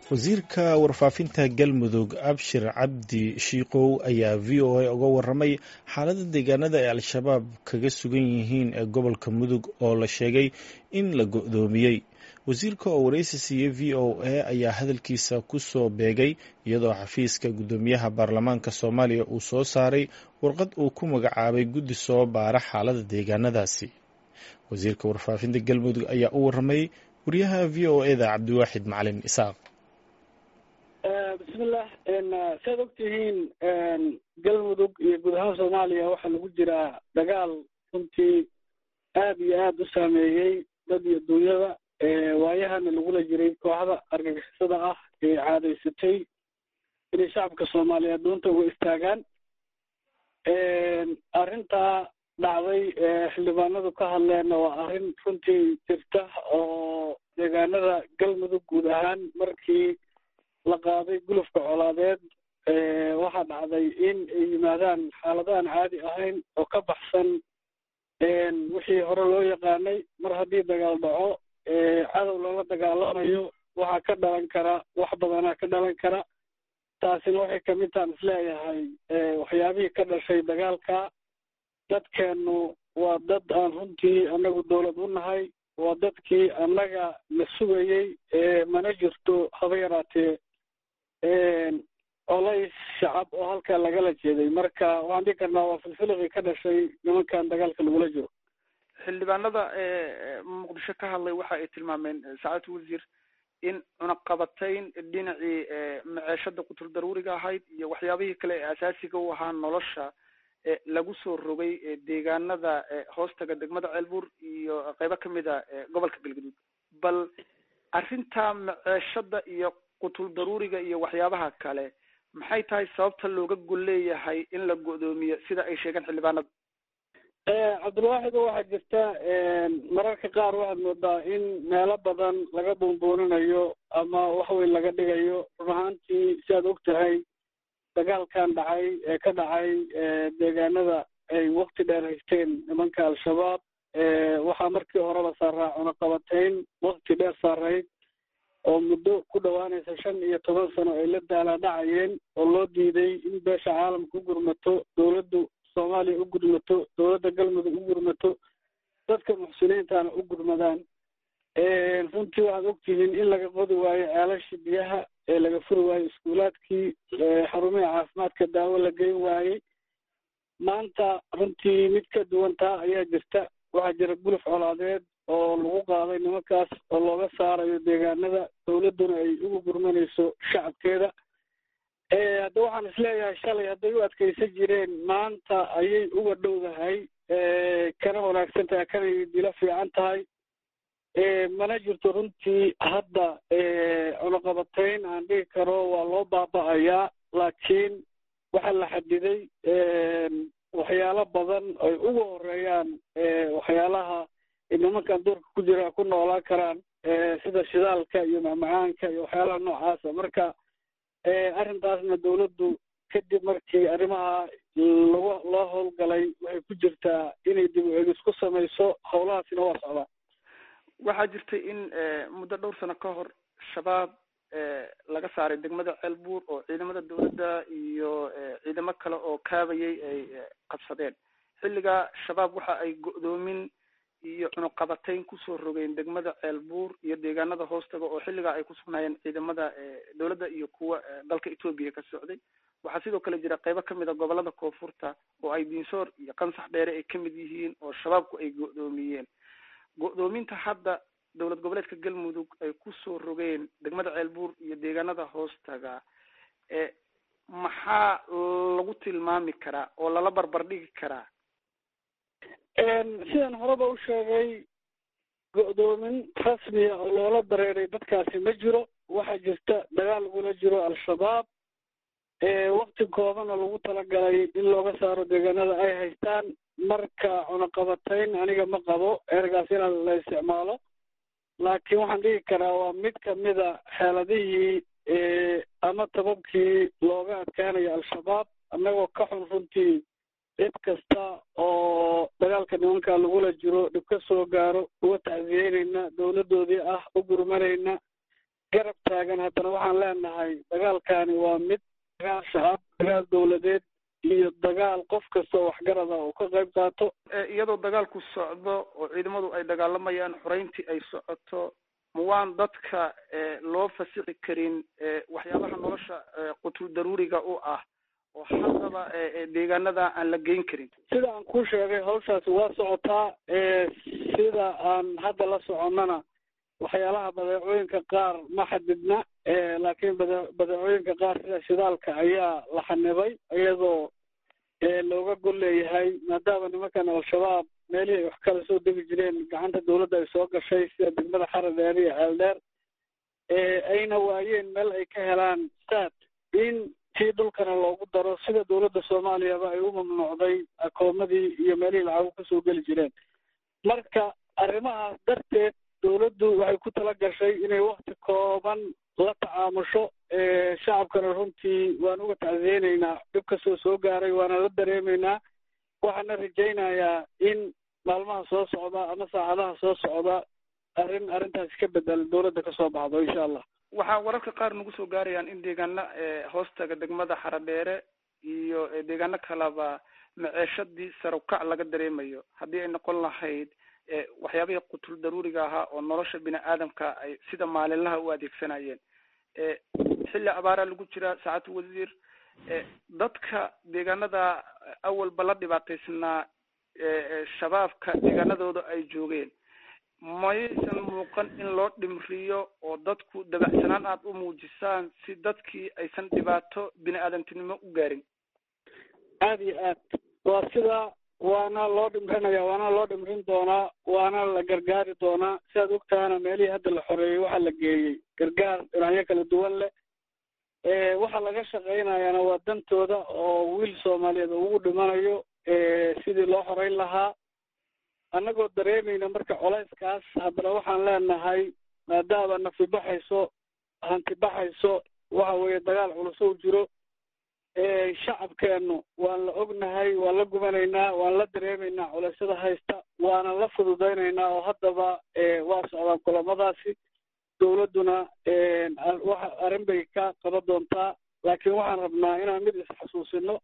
wasiirka warfaafinta galmudug abshir cabdi shiikow ayaa v o a uga waramay xaalada deegaanada ay al-shabaab kaga sugan yihiin ee gobolka mudug oo la sheegay in la go-doomiyey wasiirka oo wareysi siiyey v o a ayaa hadalkiisa ku soo beegay iyadoo xafiiska guddoomiyaha baarlamaanka soomaaliya uu soo saaray warqad uu ku magacaabay guddi soo baara xaalada deegaanadaasi wasiirka warfaafinta galmudug ayaa u waramay wariyaha v o e da cabdiwaaxid macalin isaaq bismillah saad ogtihiin galmudug iyo guud ahaan soomaaliya waxaa lagu jiraa dagaal runtii aad iyo aad u saameeyey dad iyo dunyada waayahana lagula jiray kooxda argagixisada ah ee caadaysatay inay shacabka soomaaliyeed doonta uga istaagaan arrintaa dhacday xildhibaanadu ka hadleenna waa arrin runtii jirta oo deegaanada galmudug guud ahaan markii la qaaday gulufka colaadeed waxaa dhacday in ay yimaadaan xaalado aan caadi ahayn oo ka baxsan wixii hore loo yaqaanay mar haddii dagaal dhaco cadow lala dagaalamayo waxaa ka dhalan kara wax badanaa ka dhalan kara taasina waxay kamid tahan isleeyahay waxyaabihii ka dhashay dagaalka dadkeennu waa dad aan runtii annagu dowlad u nahay waa dadkii annaga la sugayey mana jirto haba yaraatee colays shacab oo halkaa lagala jeeday marka waxaan dhihi karnaa waa filfiliqii ka dhashay nimankan dagaalka lagula jiro xildhibaanada muqdisho ka hadlay waxa ay tilmaameen saacadda wasiir in cunaqabatayn dhinacii maceeshada qutul daruuriga ahayd iyo waxyaabihii kale ee asaasiga u ahaa nolosha lagu soo rogay deegaanada hoostaga degmada ceelbuur iyo qeybo kamid a gobolka galgaduud bal arrinta maceeshada iyo qutul daruuriga iyo waxyaabaha kale maxay tahay sababta looga gol leeyahay in la go-doomiyo sida ay sheegeen xildhibaanada cabdilwaaxid waxaa jirta mararka qaar waxaad moodaa in meelo badan laga buunbuuninayo ama waxweyn laga dhigayo run ahaantii si aad og tahay dagaalkan dhacay ee ka dhacay deegaanada ay wakti dheer haysteen nimanka al-shabaab waxaa markii horeba saaraa cunaqabatayn wakti dheer saarayd oo muddo ku dhowaanaysa shan iyo toban sano ay la daalaadhacayeen oo loo diiday in beesha caalamka u gurmato dowladdu soomaaliya u gurmato dowladda galmudug u gurmato dadka muxsiniintana u gurmadaan runtii waxaad ogtihiin in laga qodi waayo ceelashii biyaha ee laga furi waayo iskuulaadkii xarumihii caafimaadka daawo la geyn waayey maanta runtii mid ka duwan taa ayaa jirta waxaa jira guluf colaadeed oo lagu qaaday nimankaas oo looga saarayo deegaanada dowladduna ay ugu gurmanayso shacabkeeda hadda waxaan isleeyahay shalay hadday u adkaysan jireen maanta ayay uga dhowdahay kana wanaagsan tahay kana dila fiican tahay mana jirto runtii hadda cunaqabatayn aan dhihi karo waa loo baaba'ayaa laakiin waxaa la xadiday waxyaalo badan ay uga horeeyaan waxyaalaha nimankan duurka ku jira ku noolaan karaan sida shidaalka iyo macmacaanka iyo waxyaalaha noocaasa marka arrintaasna dowladdu kadib markii arrimaha lagu loo howlgalay waxay ku jirtaa inay dib u egis ku samayso howlahaasina waa socdaan waxaa jirtay in muddo dhowr sano ka hor shabaab laga saaray degmada ceelbuur oo ciidamada dowladda iyo ciidamo kale oo kaabayay ay qabsadeen xilligaa shabaab waxa ay go-doomin iyo cunuqabatayn kusoo rogeen degmada ceelbuur iyo deegaanada hoostaga oo xilligaa ay ku sugnaayeen ciidamada dowladda iyo kuwa dalka etoobiya ka socday waxaa sidoo kale jira qeybo kamid a gobolada koonfurta oo ay diinsoor iyo qansax dheere ay kamid yihiin oo shabaabku ay go-doomiyeen go-doominta hadda dowlad goboleedka galmudug ay kusoo rogeen degmada ceelbuur iyo deegaanada hoostaga maxaa lagu tilmaami karaa oo lala barbar dhigi karaa sidaan horeba u sheegay go-doomin rasmiya oo loola dareeray dadkaasi ma jiro waxaa jirta dagaal lagula jiro al-shabaab wakti koobana lagu talagalay in looga saaro deegaanada ay haystaan marka cunaqabatayn aniga ma qabo ergaas inaan la isticmaalo laakiin waxaan dhigi karaa waa mid kamida xeeladihii ama tababkii looga adkaanayo al-shabaab annagoo ka xun runtii cid kasta oo dagaalka nimanka lagula jiro dhib ka soo gaaro uga tacsiyeynayna dowladdoodii ah u gurmanayna garab taagan haddana waxaan leenahay dagaalkani waa mid dagaal shacab dagaal dowladeed iyo dagaal qof kasta oo waxgarada oo ka qayb qaato iyadoo dagaalku socdo oo ciidamadu ay dagaalamayaan xoreyntii ay socoto ma waan dadka loo fasixi karin waxyaabaha nolosha qutul daruuriga u ah oo haddaba deegaanada aan la geyn karin sida aan kuu sheegay hawshaasi waa socotaa sida aan hadda la soconnana waxyaalaha badeecooyinka qaar ma xadidna laakiin bade badeecooyinka qaar sida shidaalka ayaa la xanibay iyadoo looga gol leeyahay maadaama nimankan al-shabaab meelihii ay wax kala soo degi jireen gacanta dawladda ay soo gashay sida degmada xara dheer iyo ceeldheer ayna waayeen meel ay ka helaan saad in tii dhulkana loogu daro sida dawladda soomaaliyaba ay u mamnuucday akoomadii iyo meelihii lacagu kasoo geli jireen marka arrimahaas darteed dawladdu waxay ku tala gashay inay wakti kooban la tacaamusho shacabkana runtii waan uga tacsiyeynaynaa dhib kastoo soo gaaray waana la dareemaynaa waxaana rajaynayaa in maalmaha soo socda ama saacadaha soo socda arrin arrintaasi ka bedel dawladda kasoo baxdo insha allah waxaa wararka qaar nagu soo gaarayaan in deegaana hoostaga degmada xaradheere iyo deegaano kaleba maceeshadii sarukac laga dareemayo haddii ay noqon lahayd waxyaabihii qutul daruuriga ahaa oo nolosha bini aadamka ay sida maalinlaha u adeegsanayeen xilli abaara lagu jiraa saacatu wasiir dadka deegaanada awalba la dhibaataysnaa shabaabka deegaanadooda ay joogeen mayaysan muuqan in loo dhimriyo oo dadku dabacsanaan aada u muujisaan si dadkii aysan dhibaato bini aadamtinimo u gaarin aada iyo aad waa sidaa waana loo dhimrinaya waana loo dhimrin doonaa waana la gargaari doonaa siaad ogtahana meelihii hadda la xoreeyey waxaa la geeyey gargaar dhinacyo kala duwan leh waxaa laga shaqaynayaana waa dantooda oo wiil soomaaliyeed ugu dhimanayo sidii loo xoreyn lahaa annagoo dareemayna marka colayskaas haddana waxaan leenahay maadaama nafi baxayso hanti baxayso waxa weeye dagaal culusow jiro shacabkeennu waan la ognahay waan la gubanaynaa waan la dareemaynaa culeysyada haysta waana la fududaynaynaa oo haddaba waa socdaan kulamadaasi dawladduna waxa arrin bay ka qaban doontaa laakiin waxaan rabnaa inaan mid isxasuusino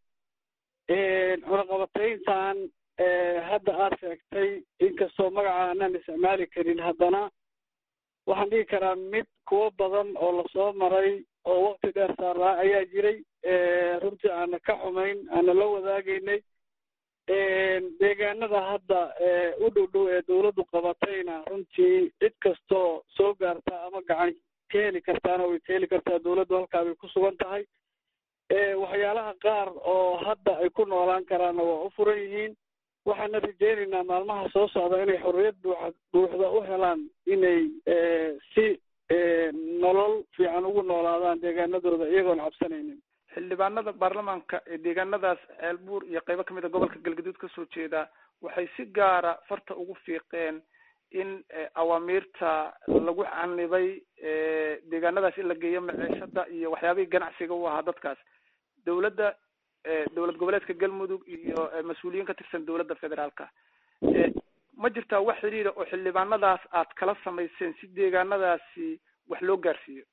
cunaqabatayntan hadda aad sheegtay inkastoo magaca aanaan isticmaali karin haddana waxaan dhigi karaa mid kuwo badan oo lasoo maray oo wakti dheer saaraa ayaa jiray runtii aana ka xumayn aana la wadaagaynay deegaanada hadda u dhow dhow ee dawladdu qabatayna runtii cid kastoo soo gaarta ama gacan ka heli kartaana way ka heli kartaa dawladdu halkaa bay ku sugan tahay waxyaalaha qaar oo hadda ay ku noolaan karaanna waa u furan yihiin waxaana rajeynaynaa maalmaha soo socda inay xorriyad buuxa buuxda u helaan inay si nolol fiican ugu noolaadaan deegaanadooda iyagoon cabsanaynin xildhibaanada baarlamaanka ee deegaanadaas ceelbuur iyo qeybo kamid a gobolka galgaduud kasoo jeeda waxay si gaara farta ugu fiiqeen in awaamiirta lagu xanibay deegaanadaas in la geeyo maciishada iyo waxyaabihii ganacsiga u ahaa dadkaas dawladda dowlad goboleedka galmudug iyo mas-uuliyiin ka tirsan dowladda federaalka ma jirtaa wax xiriira oo xildhibaanadaas aad kala samayseen si deegaanadaasi wax loo gaarsiiyo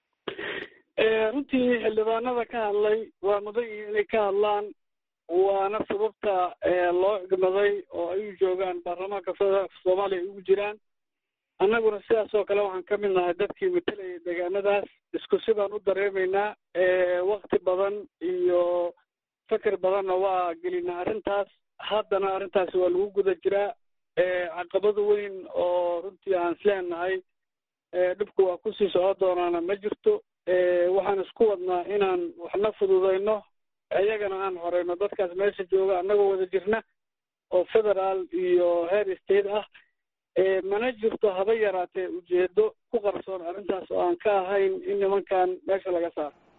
runtii xildhibaanada ka hadlay waa mudan yihiin inay ka hadlaan waana sababta loo igmaday oo ay u joogaan baarlamaanka federaalka soomaaliya ay ugu jiraan annaguna sidaas oo kale waxaan ka mid nahay dadkii matalayay deegaanadaas isku si baan u dareemaynaa wakti badan iyo fakar badanna waa gelinaa arrintaas haddana arrintaasi waa lagu guda jiraa caqabada weyn oo runtii aan isleenahay dhibku waa kusii socon doonaana ma jirto waxaan isku wadnaa inaan waxna fududayno iyagana aan horeyno dadkaas meesha jooga annagoo wada jirna oo federaal iyo heer state ah mana jirto haba yaraatee ujeedo ku qarsoon arrintaas oo aan ka ahayn in nimankan meesha laga saaro